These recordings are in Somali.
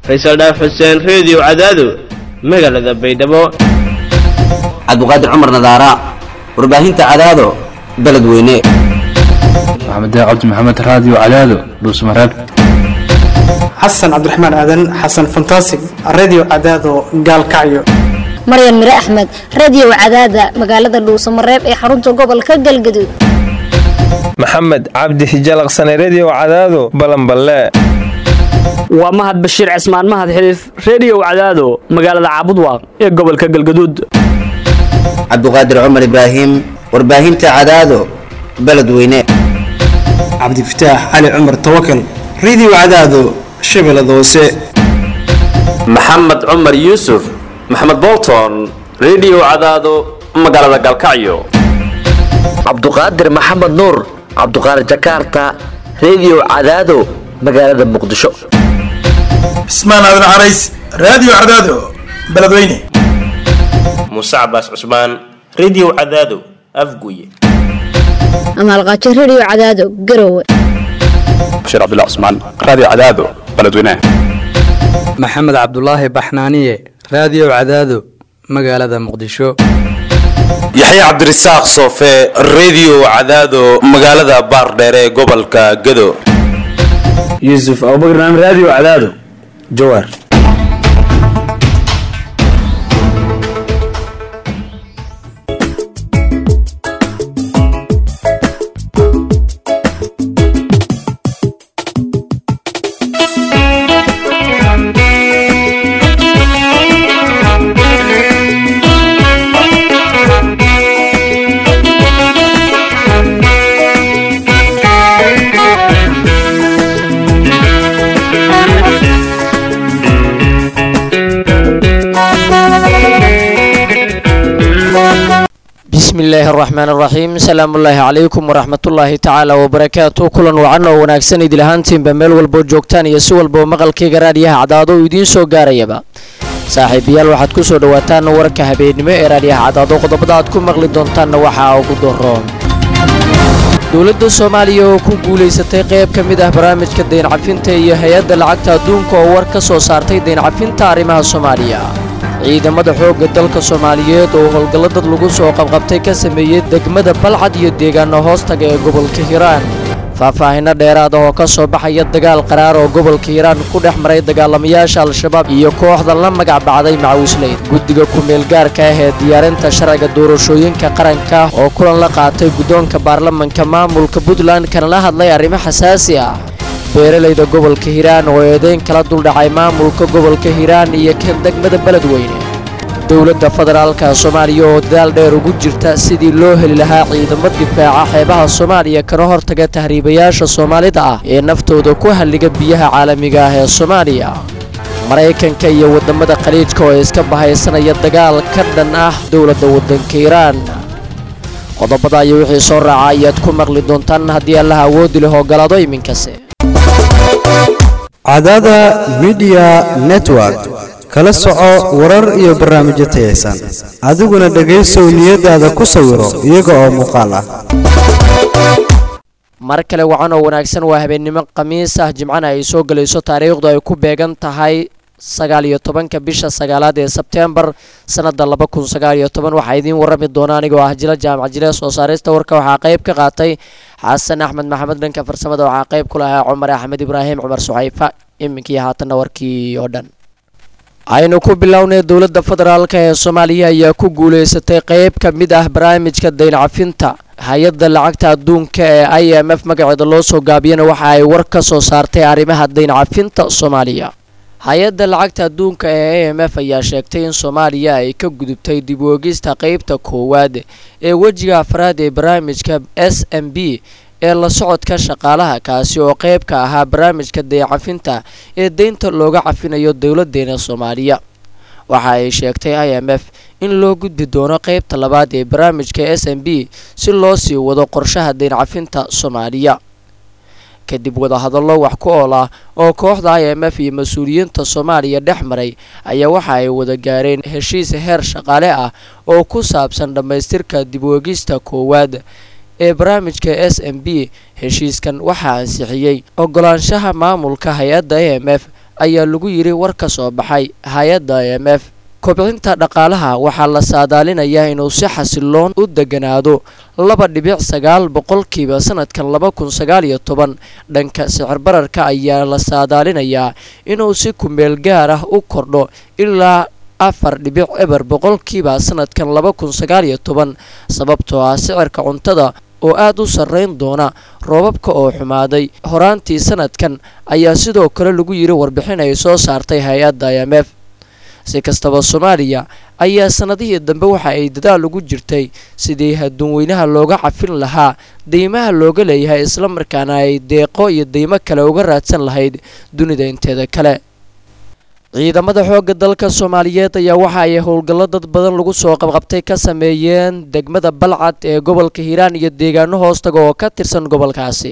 faysal dhaaf xuseen reediyo cadaado magaalada baydhabo cabdiqaadir cumar nadaara warbaahinta cadaado beledweyne maxamed cabdi maxamed raadiyo cadaado dhuusmareeb xasan cabdiraxmaan aadan xasan fantasig radio cadaado gaalkacyo maryan mire axmed radio cadaada magaalada dhuusamareeb ee xarunta gobolka galgaduud maxamed cabdi hijalaqsane redio cadaado balanballe waa mahad bashiir cismaan mahad xiliif reediyo cadaado magaalada caabudwaaq ee gobolka galgaduud cabdiqaadir cumar ibraahim warbaahinta cadaado beledweyne cabdifataax cali cumar tawakal radio cadaado shabeellada hoose maxamed cumar yuusuf maxamed bolton redio cadaado magaalada galkacyo cabduqaadir maxamed nuur cabduqaadir jakarta redio cadaado magaalada muqdisho cismaan aadan carays raadiyo cadaado beledweyne muuse cabaas cusmaan redio cadaado afguye amaalqaajo redio cadaado garowe bashiir cabdullah cusmaan raadiyo cadaado beledweyne maxamed cabdulaahi baxnaaniye raadiyo cadaado magaalada muqdisho yaxye cabdirasaaq soofe redio cadaado magaalada baardheere ee gobolka gado yuusuf abubakar naam raadiyo cadaado jawaar bismillaahi araxmaan araxiim salaamullaahi calaykum waraxmatullaahi tacaala wabarakaatu kulan wacan oo wanaagsan idil ahaantiinba meel walboo joogtaan iyo si walbao maqalkayga raadiyaha cadaado uu idiin soo gaarayaba saaxiibayaal waxaad ku soo dhowaataan warka habeennimo ee raadiyaha cadaado qodobada aad ku maqli doontaanna waxaa ugu daroon dowladda soomaaliya oo ku guulaysatay qayb ka mid ah barnaamijka dayncafinta iyo hay-adda lacagta adduunka oo war ka soo saartay dayncafinta arrimaha soomaaliya ciidamada xoogga dalka soomaaliyeed oo howlgallo dad lagu soo qabqabtay ka sameeyey degmada balcad iyo deegaano hoostaga ee gobolka hiiraan faahfaahinno dheeraad ah oo ka soo baxaya dagaal qaraar oo gobolka hiiraan ku dhex maray dagaalamayaasha al-shabaab iyo kooxda la magac bacday macawisley guddiga ku-meelgaarka ah ee diyaarinta sharciga doorashooyinka qaranka oo kulan la qaatay guddoonka baarlamanka maamulka puntland kana la hadlay arrimo xasaasi ah beeralayda gobolka hiiraan oo eedeyn kala duldhacay maamulka gobolka hiiraan iyo kan degmada beledweyne dowladda federaalka soomaaliya oo dadaal dheer ugu jirta sidii loo heli lahaa ciidamo difaaca xeebaha soomaaliya kana hortaga tahriibayaasha soomaalida ah ee naftooda ku halliga biyaha caalamiga ah ee soomaaliya maraykanka iyo waddamada khaliijka oo iska bahaysanaya dagaal ka dhan ah dowladda waddanka hiiraan qodobada iyo wixii soo raaca ayaad ku maqli doontaan haddii allaha awoodi leh ogolaado iminkase cadaada midiya network kala soco warar iyo barnaamijyo tayaysan adiguna dhegaysow niyadaada ku sawiro iyaga oo muuqaal ah mar kale wacan oo wanaagsan waa habeennimo khamiis ah jimcana ay soo gelayso taariikhdu ay ku beegan tahay sagaal iyo tobanka bisha sagaalaad ee sebteembar sanada laba kun sagaal iyo toban waxaa idiin warrami doona anigoo ah jila jaamac jile soo saarista warka waxaa qayb ka qaatay xasan axmed maxamed dhanka farsamada waxaa qayb ku lahaa cumar axmed ibraahim cumar suxayfa iminkii haatanna warkii oo dhan aynu ku bilownay dowladda federaalk ee soomaaliya ayaa ku guulaysatay qayb ka mid ah barnaamijka dayncafinta hay-adda lacagta adduunka ee i m f magaceeda loo soo gaabiyana waxa ay war ka soo saartay arrimaha dayncafinta soomaaliya hay-adda lacagta adduunka ee a m f ayaa sheegtay in soomaaliya ay ka gudubtay dib u ogista qeybta koowaad ee wejiga afraad ee barnaamijka s m b ee la socodka shaqaalaha kaasi oo qayb ka ahaa barnaamijka dayacafinta ee deynta looga cafinayo dowladeena soomaaliya waxa ay sheegtay i m f in loo gudbi doono qeybta labaad ee barnaamijka s m b si loo sii wado qorshaha dayncafinta soomaaliya kadib wadahadallo wax ku ool ah oo kooxda i m f iyo mas-uuliyiinta soomaaliya dhex maray ayaa waxa ay wada gaareen heshiis heer shaqaale ah oo ku saabsan dhammaystirka dib uegista koowaad ee barnaamijka s m b heshiiskan waxaa ansixiyey ogolaanshaha maamulka hay-adda a m f ayaa lagu yidhi war ka soo baxay hay-adda i m f kobcinta dhaqaalaha waxaa la saadaalinayaa inuu si xasiloon u deganaado laba dhibic sagaal boqolkiiba sanadkan laba kun sagaal iyo toban dhanka sicir bararka ayaa la saadaalinayaa inuu si kumeel gaar ah u kordho ilaa afar dhibic eber boqolkiiba sanadkan laba kun sagaal iyo toban sababtoo ah sicirka cuntada oo aada u sarreyn doona roobabka oo xumaaday horaantii sanadkan ayaa sidoo kale lagu yidhi warbixin ay soo saartay hay-adda i m f si kastaba soomaaliya ayaa sanadihii dambe waxa ay dadaal ugu jirtay sidii adduunweynaha looga cafin lahaa deymaha looga leeyahay islamarkaana ay deeqo iyo deymo kale uga raadsan lahayd dunida inteeda kale ciidamada xoogga dalka soomaaliyeed ayaa waxa ay howlgallo dad badan lagu soo qabqabtay ka sameeyeen degmada balcad ee gobolka hiiraan iyo deegaano hoostaga oo ka tirsan gobolkaasi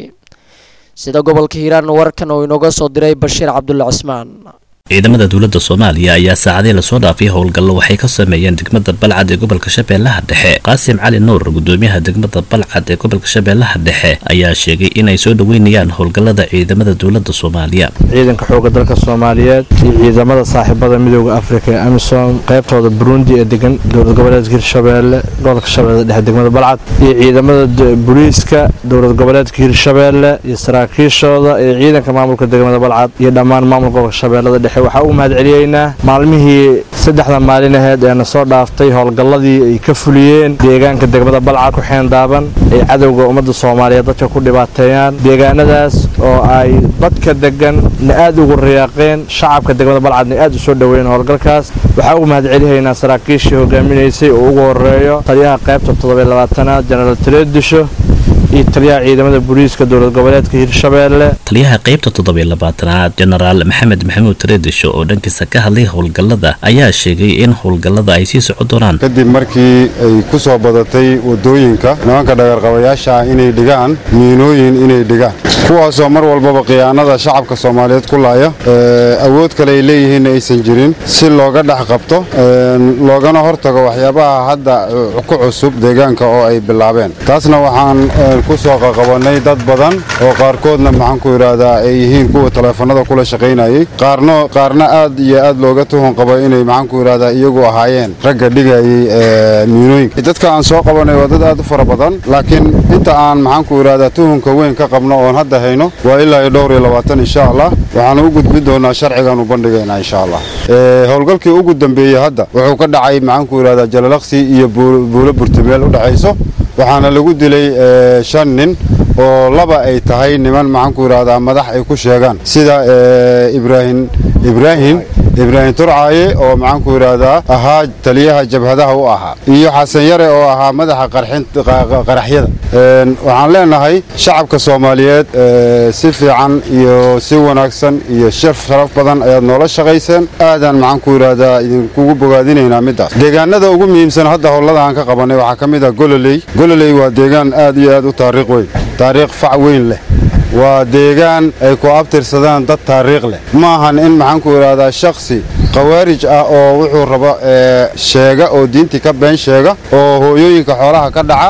sida gobolka hiiraan warkan oo inooga soo diray bashiir cabdulle cismaan ciidamada dowladda soomaaliya ayaa saacadii lasoo dhaafay howlgallo waxay ka sameeyeen degmada balcad ee gobolka shabeellaha dhexe qaasim cali nuur gudoomiyaha degmada balcad ee gobolka shabeellaha dhexe ayaa sheegay inay soo dhoweynayaan howlgallada ciidamada dowladda soomaaliya ciidanka xoogga dalka soomaaliyeed iyo ciidamada saaxiibada midooda afrika ee amisom qaybtooda burundi ee degan dowlad goboleedka hirshabeelle gobolka shabeelle dhexe degmada balcad iyo ciidamada booliiska dowlad goboleedka hirshabeelle iyo saraakiishooda iyo ciidanka maamulka degmada balcad iyo dhammaan maamulka gobolka shabeellada dhexe waxaa u mahad celiyeynaa maalmihii saddexda maalin aheed ee na soo dhaaftay howlgalladii ay ka fuliyeen deegaanka degmada balcad ku xeendaaban ay cadowga ummadda soomaaliyeed dadka ku dhibaateeyaan deegaanadaas oo ay dadka degan na aad ugu riyaaqeen shacabka degmada balcadna aad u soo dhoweeyeen howlgalkaas waxaa ugu mahad celihaynaa saraakiishii hogaaminaysay oo ugu horeeyo taliyaha qaybta toddobiy labaatanaad jenaraal taleedisho iyo taliyaha ciidamada booliiska dowlad goboleedka hirshabeelle taliyaha qaybta toddobiy labaatanaad jenaraal maxamed maxamuud tareedisho oo dhankiisa ka hadlay howlgallada ayaa sheegay in howlgallada ay sii socon doonaan kadib markii ay ku soo badatay waddooyinka nimanka dhagarqabayaasha inay dhigaan miinooyin inay dhigaan kuwaasoo mar walbaba khiyaanada shacabka soomaaliyeed ku laaya awood kale ay leeyihiinna aysan jirin si looga dhex qabto loogana hortago waxyaabaha hadda ku cusub deegaanka oo ay bilaabeen taasna waxaan ku soo qaqabannay dad badan oo qaarkoodna maxaan ku idhaahdaa ay yihiin kuwa taleefanada kula shaqaynayay qaarno qaarna aad iyo aad looga tuhun qabo inay maxaan ku idhaahdaa iyagu ahaayeen ragga dhigayay miinooyinka dadka aan soo qabanay waa dad aad u fara badan laakiin inta aan maxaan ku idhaahdaa tuhunka weyn ka qabno oon hadda hayno waa ilaa iyo dhowr iyo labaatan insha allah waxaanu u gudbin doonaa sharcigan u bandhigaynaa insha allah howlgalkii ugu dambeeyey hadda wuxuu ka dhacay maxaan ku idhahdaa jalalaqsi iyo buulo burtameel u dhexayso waxaana lagu dilay shan nin oo laba ay tahay niman maxaan ku idhahdaa madax ay ku sheegaan sida ibraahim ibraahim ibraahim turcaaye oo maxaan ku idhaahdaa ahaa taliyaha jabhadaha u ahaa iyo xasan yare oo ahaa madaxa qaraxyada waxaan leenahay shacabka soomaaliyeed si fiican iyo si wanaagsan iyo shir sharaf badan ayaad noola shaqayseen aadaan maxaan ku idhaahdaa idinkugu bogaadinaynaa middaas deegaanada ugu muhiimsan hadda howlada aan ka qabannay waxaa ka mid ah gololey gololey waa deegaan aad iyo aad u taariikh weyn taariikh fac weyn leh waa deegaan ay ku abtirsadaan dad taariikh leh ma ahan in maxaan ku idhaahdaa shakhsi khawaarij ah oo wuxuu rabo sheega oo diintii ka been sheega oo hooyooyinka xoolaha ka dhaca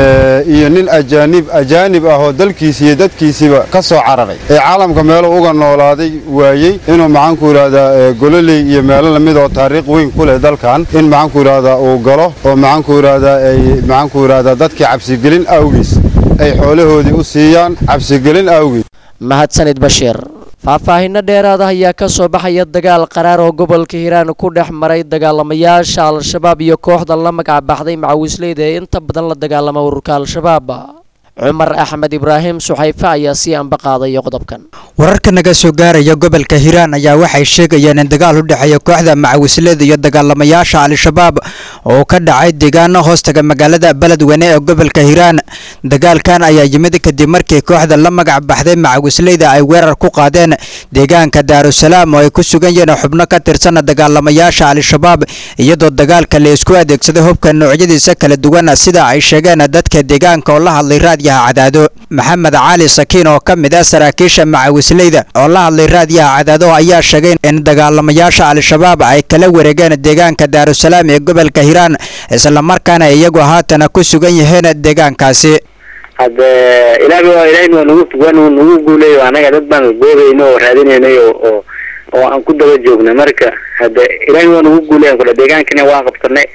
iyo nin ajaanib ajaanib ah oo dalkiisi iyo dadkiisiiba ka soo cararay ee caalamka meelo uga noolaaday waayey inuu maxaan ku idhaahdaa gololey iyo meelo lamid oo taariikh weyn ku leh dalkan in maxaan ku idhaahdaa uu galo oo maxaan ku idhaahdaa ay maxaan ku idhaahdaa dadkii cabsigelin awgiis ay xoolahoodii u siiyaan cabsigelin awgeed mahadsanid bashiir faahfaahinno dheeraad ah ayaa ka soo baxaya dagaal qaraar oo gobolka hiiraan ku dhex maray dagaalamayaasha al-shabaab iyo kooxda la magac baxday macawisleyda ee inta badan la dagaalama ururka al-shabaab cumar axmed ibraahim suxayfe ayaa sii amba qaadaya qodobkan wararka naga soo gaaraya gobolka hiiraan ayaa waxay sheegayeen in dagaal u dhexeeya kooxda macawisleyda iyo dagaalamayaasha al-shabaab oo ka dhacay deegaano hoostaga magaalada beledweyne ee gobolka hiiraan dagaalkan ayaa yimid kadib markii kooxda la magac baxday macawisleyda ay weerar ku qaadeen deegaanka daarusalaam oo ay ku sugan yihiin xubno ka tirsan dagaalamayaasha al-shabaab iyadoo dagaalka la isku adeegsaday hubka noocyadiisa kala duwan sida ay sheegeen dadka deegaanka oo la hadlay raadiyaha cadaado maxamed cali sakiin oo ka mid ah saraakiisha macawisleyda oo la hadlay raadiyaha cadaado ayaa sheegay in dagaalamayaasha al-shabaab ay kala wareegeen deegaanka daarusalaam ee gobolka hiiraan islamarkaana iyagu haatana ku sugan yihiin deegaankaasi hadde ilaahi waa ilaahin waa nagu waa nagu guuleeyo anaga dad baan goobayno oo raadinaynay oo oo oo aan ku daba joogna marka hadda ilaahay waa nagu guuleyan kudha deegaankina waan qabsanay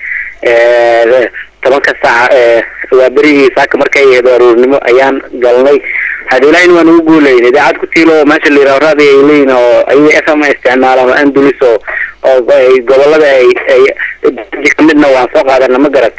tobanka saaca waa berigii saaka markay ahayd aruurnimo ayaan galnay hadda ilaahayna waa nagu guuleyn idaacad ku tiilo oo meesha la yidhaho raadi ay leeyihin oo ayaga f m isticmaalaan oo andulis oo oo ay gobolada ay ay kamidna waan soo qaadana ma garat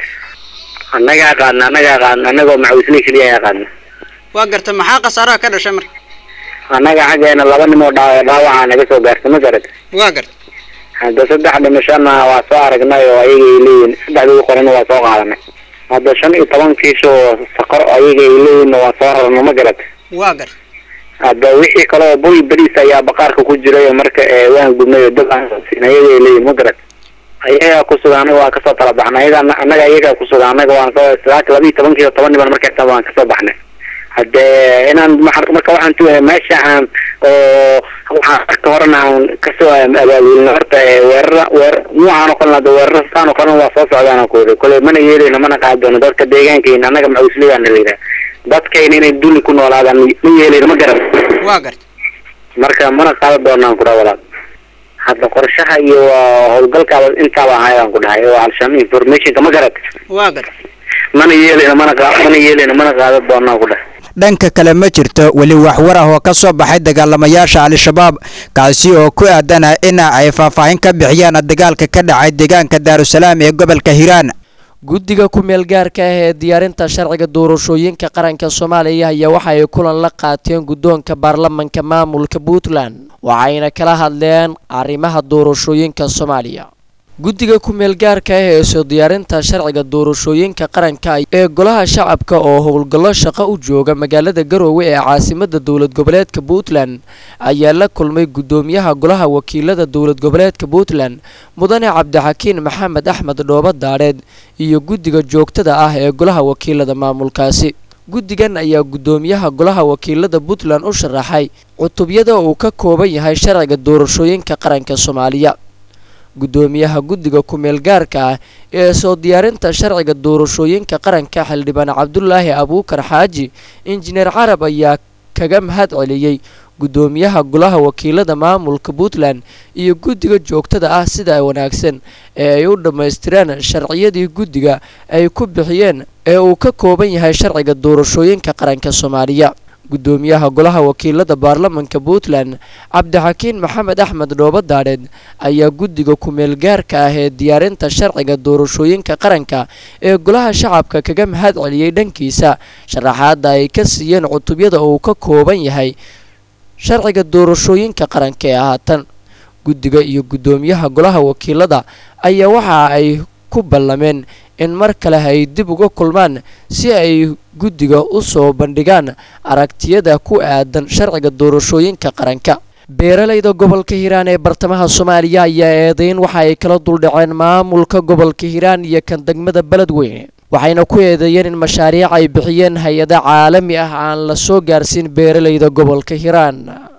annagaa qaadna annagaa qaadna annagoo macawisley keliya ayaa qaadna waa garta maxaa khasaaraha ka dhashay marka annaga xaggeena laba nin oo dhaaw dhaawaca naga soo gaartay ma garat waa garta hadda saddex dhimashana waa soo aragnay oo ayaga ay leeyihin saddexdii qorena waa soo qaadanay hadda shan iyo toban kiish oo saqar ayaga ay leeyihin waa soo rarno ma garat waa garta hadda wixii kale oo boy beriis ayaa baqaarka ku jiray oo marka ee waan gubnay oo dab aan siin ayaga ay leeyihin ma garat ayagaa kusuga anaga waan kasoo tala baxnay ayaga annaga ayagaa kusuga anaga waan soo saaka laba iyo tobankii iyo toban niban markay waan kasoo baxnay hadde inaan marka waxaan tu meesha aan oo waxaan marka horena aan kasoo abaabulna horta weerara weer nuucaan oo kalena hadda weerara saan oo kalena waa soo socdaan ku wada kole mana yeelayno mana qaadi doono dadka deegaankayna annaga macawisligaana la yidhaha dadkayna inay duli ku noolaadaan ma yeelayno ma garan waa garta marka mana qaadan doonaan ku dhaha walaal hadda qorshaha iyo howlgalkaaba intaaba ahaydaan ku dhahay oo alshaam informationka ma garat waa garta mana yeelayno mana qa mana yeelayno mana qaadan doonaan ku dhahay dhanka kale ma jirto weli waxwar ah oo ka soo baxay dagaalamayaasha al-shabaab kaasi oo ku aadana in ay faahfaahin ka bixiyaan dagaalka ka dhacay deegaanka daarusalaam ee gobolka hiiraan guddiga ku-meel gaarka ah ee diyaarinta sharciga doorashooyinka qaranka soomaaliya ayaa waxa ay kulan la qaateen guddoonka baarlamanka maamulka puntland waxayna kala hadleen arrimaha doorashooyinka soomaaliya guddiga ku-meel gaarka ah ee soo diyaarinta sharciga doorashooyinka qaranka ee golaha shacabka oo howlgallo shaqo u jooga magaalada garoowe ee caasimada dowlad goboleedka puntland ayaa la kulmay guddoomiyaha golaha wakiilada dowlad goboleedka puntland mudane cabdixakiin maxamed axmed dhooba daadheed iyo guddiga joogtada ah ee golaha wakiilada maamulkaasi guddigan ayaa guddoomiyaha golaha wakiilada puntland u sharaxay cutubyada uu ka kooban yahay sharciga doorashooyinka qaranka soomaaliya guddoomiyaha guddiga ku-meel gaarka ah ee soo diyaarinta sharciga doorashooyinka qaranka xildhibaan cabdulaahi abuukar xaaji injineer carab ayaa kaga mahad celiyey guddoomiyaha golaha wakiilada maamulka puntland iyo guddiga joogtada ah sida wanaagsan ee ay u dhammaystireen sharciyadii guddiga ay ku bixiyeen ee uu ka kooban yahay sharciga doorashooyinka qaranka soomaaliya guddoomiyaha golaha wakiilada baarlamanka puntland cabdixakiin maxamed axmed dhooba daadheed ayaa guddiga ku-meel gaarka ah ee diyaarinta sharciga doorashooyinka qaranka ee golaha shacabka kaga mahad celiyey dhankiisa sharaxaadda ay ka siiyeen cutubyada uu ka kooban yahay sharciga doorashooyinka qaranka ee haatan guddiga iyo guddoomiyaha golaha wakiilada ayaa waxa ay ku ballameen in mar kale ay dib uga kulmaan si ay guddiga u soo bandhigaan aragtiyada ku aadan sharciga doorashooyinka qaranka beeralayda gobolka hiiraan ee bartamaha soomaaliya ayaa eedayn waxa ay kala duldhaceen maamulka gobolka hiiraan iyo kan degmada beledweyne waxayna ku eedeeyeen in mashaariic ay bixiyeen hay-ada caalami ah aan la soo gaarsiin beeralayda gobolka hiiraan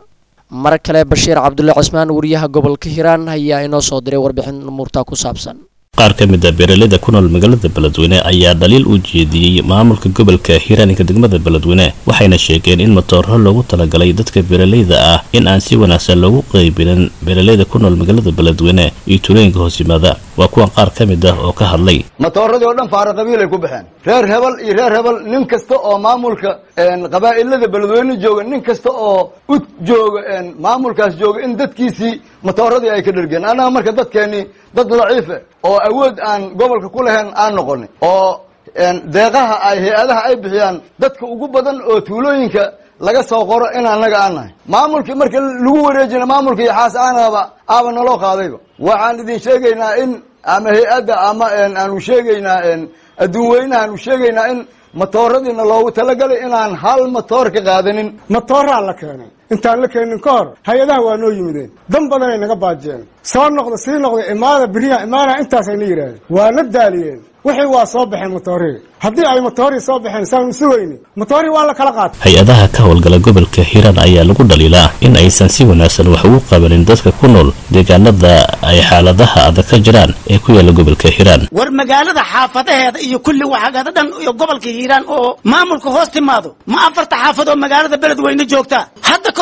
mar kale bashiir cabdulle cismaan wariyaha gobolka hiiraan ayaa inoo soo diray warbixin umuurtaa ku saabsan qaar ka mid a beeraleyda ku nool magaalada beledweyne ayaa dhaliil u jeediyey maamulka gobolka hiiraaninka degmada beledweyne waxayna sheegeen in matooro loogu talagalay dadka beeraleyda ah in aan si wanaagsan loogu qaybinin beeraleyda ku nool magaalada beledweyne iyo tuulooyinka hoos yimaada waa kuwan qaar ka mid ah oo ka hadlay matooradii oo dhan faara qabiilay ku baxeen reer hebel iyo reer hebel nin kasta oo maamulka qabaa'ilada beledweyne jooga nin kasta oo u jooga maamulkaas jooga in dadkiisii matooradii ay ka dhergeen annaga marka dadkeennii dad daciife oo awood aan gobolka ku lahayn aan noqonin oo deeqaha ay hay-adaha ay bixiyaan dadka ugu badan oo tuulooyinka laga soo qoro in annaga aan nahay maamulkii marka lagu wareejina maamulka iyo xaas aanaba aaba naloo qaadayba waxaan idin sheegaynaa in ama hay-adda ama aanu sheegaynaa adduun weynaha aanu sheegaynaa in matooradiina loogu talagalay inaan hal matoor ka qaadanin matooraa la keenay intaan la keenin ka hor hay-adaha waa noo yimideen dan badanay naga baajiyeen soo noqda sii noqda imaada beriya imaana intaasayna yidhaahdeen waa na daaliyeen wixii waa soo baxeen matoorii haddii ay matoorii soo baxeen saanu sugayni matoorii waa la kala qaatay hay-adaha ka howlgala gobolka hiiraan ayaa lagu dhaliilaa in aysan si wanaagsan wax ugu qabanin dadka ku nool deegaanada ay xaaladaha adag ka jiraan ee ku yaala gobolka hiiraan war magaalada xaafadaheeda iyo kulli waxagada dhan iyo gobolka hiiraan oo maamulka hoos timaado ma afarta xaafad oo magaalada beledweyne joogta hadda ka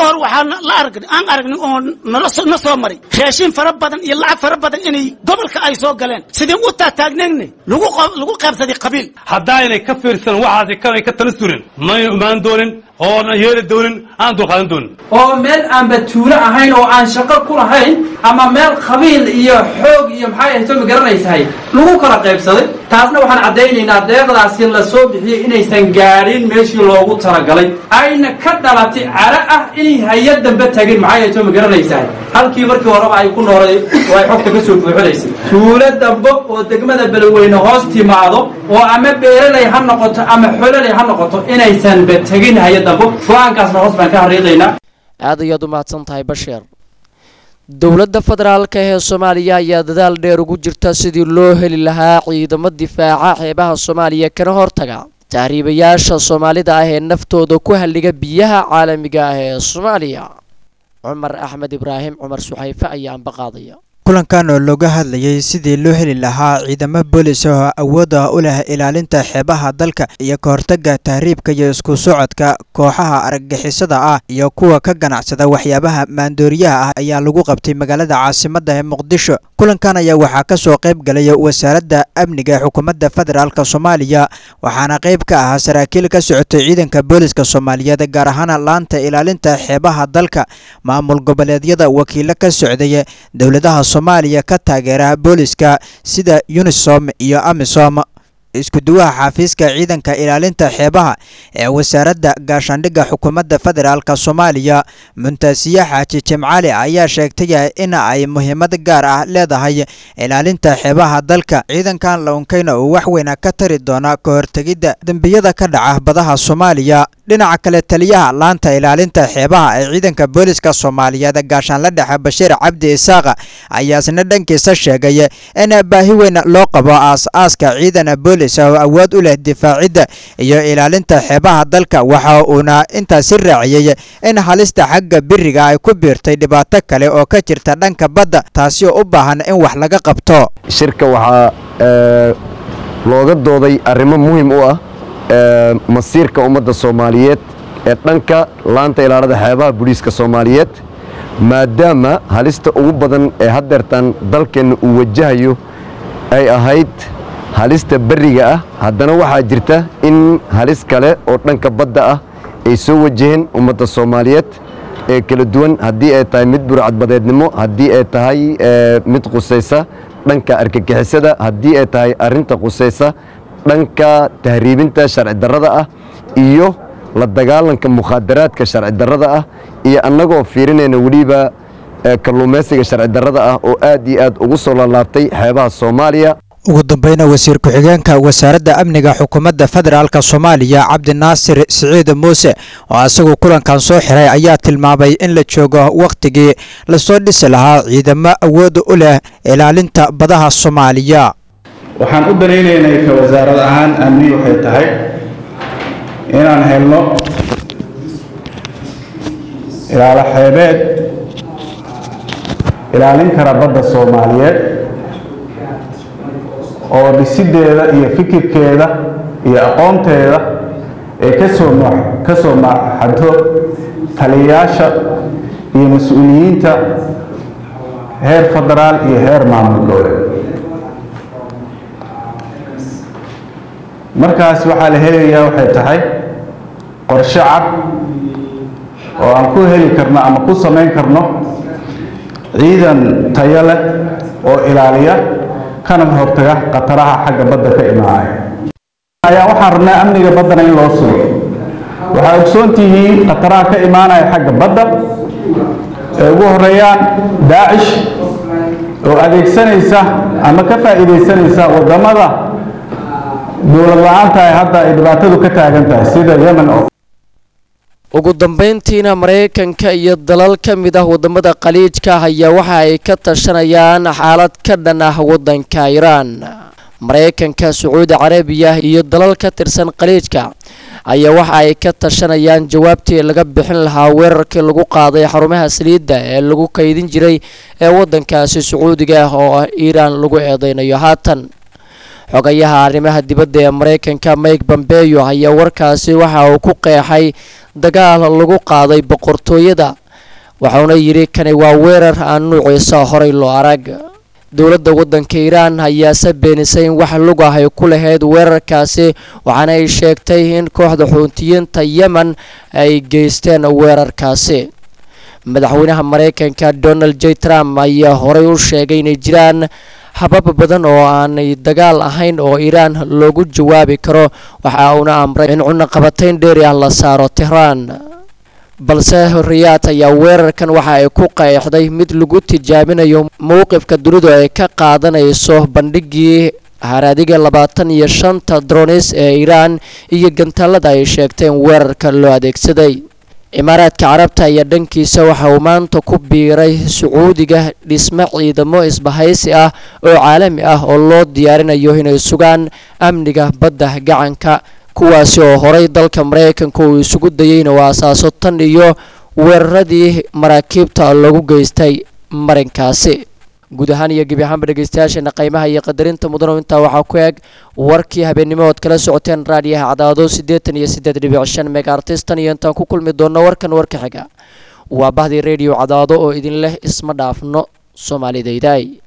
ka hor waxaa la arag aan aragnay oo nala soo na soo maray raashin fara badan iyo lacag fara badan inay gobolka ay soo galeen sidii u taataagneegne lagu qo- lagu qaybsaday qabiil haddaynay ka fiirsan waxaasi kanay ka tala surin may imaan doonin oona yeeli doonin aan dulqaadan doonin oo meel aanba tuulo ahayn oo aan shaqo ku lahayn ama meel qabiil iyo xoog iyo maxay ahayd ma garanaysahay lagu kala qaybsaday taasna waxaan caddaynaynaa deeqdaasi la soo bixiyey inaysan gaadhin meeshii loogu talagalay ayna ka dhalatay cara ah inay hay-ad dambe tagin maxay ahayd ma garanaysahay halkii markii horeba ay ku noolay oo ay xogta ka soo buuxinaysay tuulo dambe oo degmada beledweyne hoos timaado oo ama beeraley ha noqoto ama xololey ha noqoto inaysanba tegin hay-ad dambe go-aankaasna hoos baan ka xariiqaynaa aad ayaad u mahadsan tahay basheer dowladda federaalka ee soomaaliya ayaa dadaal dheer ugu jirta sidii loo heli lahaa ciidamo difaaca xeebaha soomaaliya kana hortaga tahriibayaasha soomaalida ah ee naftooda ku halliga biyaha caalamiga ah ee soomaaliya cumar axmed ibraahim cumar suxayfe ayaa ambaqaadaya kulankan oo looga hadlayay sidii loo heli lahaa ciidamo boolis oo awood ah u leh ilaalinta xeebaha dalka iyo ka hortagga tahriibka iyo isku socodka kooxaha argagixisada ah iyo kuwa ka ganacsada waxyaabaha maandooriyaha ah ayaa lagu qabtay magaalada caasimadda ee muqdisho kulankan ayaa waxaa ka soo qayb galaya wasaaradda amniga ee xukuumadda federaalk soomaaliya waxaana qayb ka ahaa saraakiil ka socotay ciidanka booliska soomaaliyeed gaar ahaan laanta ilaalinta xeebaha dalka maamul goboleedyada wakiilo ka socday dowladaha soomaaliya ka taageera booliska sida unisom iyo amisom isku-duwaha xafiiska ciidanka ilaalinta xeebaha ee wasaaradda gaashaandhigga xukuumadda federaalk soomaaliya muntaasiye xaaji jimcali ayaa sheegtay in ay muhiimad gaar ah leedahay ilaalinta xeebaha dalka ciidankan launkeyna uu wax weyna ka tari doona ka hortegidda dembiyada ka dhaca badaha soomaaliya dhinaca kale taliyaha laanta ilaalinta xeebaha ee ciidanka booliska soomaaliyeed gaashaanla dhexe bashiir cabdi isaaqa ayaa isna dhankiisa sheegay in baahi weyn loo qabo aas-aaska ciidan boolis oo awood u leh difaacidda iyo ilaalinta xeebaha dalka waxa uuna intaasi raaciyey in halista xagga biriga ay ku biirtay dhibaato kale oo ka jirta dhanka badda taasi oo u baahan in wax laga qabto shirka waxaa ee, looga dooday arrimo muhiim u ah ee, masiirka ummadda soomaaliyeed ee dhanka laanta ilaalada xeebaha booliiska soomaaliyeed maadaama halista ugu badan ee haddeertan dalkeenna uu wajahayo ay ahayd halista berriga ah haddana waxaa jirta in halis kale oo dhanka badda ah ay soo wajaheen ummadda soomaaliyeed ee kala duwan haddii ay tahay mid burcadbadeednimo haddii ay tahay ee, mid qusaysa dhanka argagixisada haddii ay tahay arrinta qusaysa dhanka tahriibinta sharci darrada ah iyo la dagaalanka mukhaadaraadka sharci darrada ah iyo annagoo fiirinayna weliba ee, kalluumaysiga sharci darrada ah oo aad iyo aad ugu soo laalaabtay xeebaha soomaaliya ugu dambeyna wasiir ku-xigeenka wasaaradda amniga xukuumadda federaalk soomaaliya cabdinaasir siciid muuse oo isagu kulankan soo xiray ayaa tilmaamay in la joogo wakhtigii lasoo dhisi lahaa ciidamo awood u leh ilaalinta badaha soomaaliya waxaan u danaynaynay ka wasaarad ahaan amni waxay tahay inaan helno ilaalo xeebeed ilaalin kara badda soomaaliyeed oo dhisideeda iyo fikirkeeda iyo aqoonteeda ay kasoo ka soo maaxanto taliyayaasha iyo mas-uuliyiinta heer federaal iyo heer maamul dowleed markaas waxaa la helayaa waxay tahay qorshe cad oo aan ku heli karno ama ku samayn karno ciidan tayo leh oo ilaaliya kana hortaga khataraha xagga badda ka imaanaya ayaa waxaan rabnaa amniga baddana in loo sugo waxaa ogsoon tihiin khataraha ka imaanaya xagga badda ee ugu horeeyaan daacish oo adeegsanaysa ama ka faa'iidaysanaysa waddamada dowlad la-aanta ay hadda ay dhibaatadu ka taagan tahay sida yemen oo ugu dambeyntiina maraykanka iyo dalal ka mid ah wadamada khaliijka ayaa waxa ay ka tashanayaan xaalad ka dhan ah wadanka iiraan maraykanka sacuudi carabiya iyo dalal ka tirsan khaliijka ayaa waxa ay ka tashanayaan jawaabtii laga bixin lahaa weerarkii lagu qaaday xarumaha saliidda ee lagu kaydin jiray ee wadankaasi sacuudiga ah oo ah iiraan lagu eedeynayo haatan xogayaha arrimaha dibadda ee maraykanka mike bombeyo ayaa warkaasi waxa uu ku qeexay dagaal lagu qaaday boqortooyada waxauna yidhi kani waa weerar aan nuuciisa horay loo arag dowladda waddanka iiraan ayaase beenisay in wax lug ah ay ku lahayd weerarkaasi waxaana ay sheegtay in kooxda xuutiyiinta yemen ay geysteen weerarkaasi madaxweynaha maraykanka donald j trump ayaa horey u sheegay inay jiraan habab badan oo aanay dagaal ahayn oo iiraan loogu jawaabi karo waxa uuna amray in cunaqabatayn dheeri ah la saaro tehraan balse riyaad ayaa weerarkan waxa ay ku qeexday mid lagu tijaabinayo mowqifka dunidu ay ka qaadanayso bandhigii haraadiga labaatan iyo shanta dronis ee iiraan iyo gantaalada ay sheegteen weerarka loo adeegsaday imaaraadka carabta ayaa dhankiisa waxa uu maanta ku biiray sacuudiga dhismo ciidamo isbahaysi ah oo caalami ah oo loo diyaarinayo inay sugaan amniga badda gacanka kuwaasi oo horay dalka maraykanka uu isugu dayay inuu aasaaso tan iyo weeraradii maraakiibta lagu geystay marinkaasi guud ahaan iyo gebi ahaanba dhegeystayaasheena qiimaha iyo qadarinta mudano intaa waxaa ku eg warkii habeennimo ood kala socoteen raadiyaha cadaado siddeetan iyo siddeed dhibic shan megaartistan iyo intaan ku kulmi doonno warkan warka xiga waa bahdii radio cadaado oo idin leh isma dhaafno soomaalidaydaay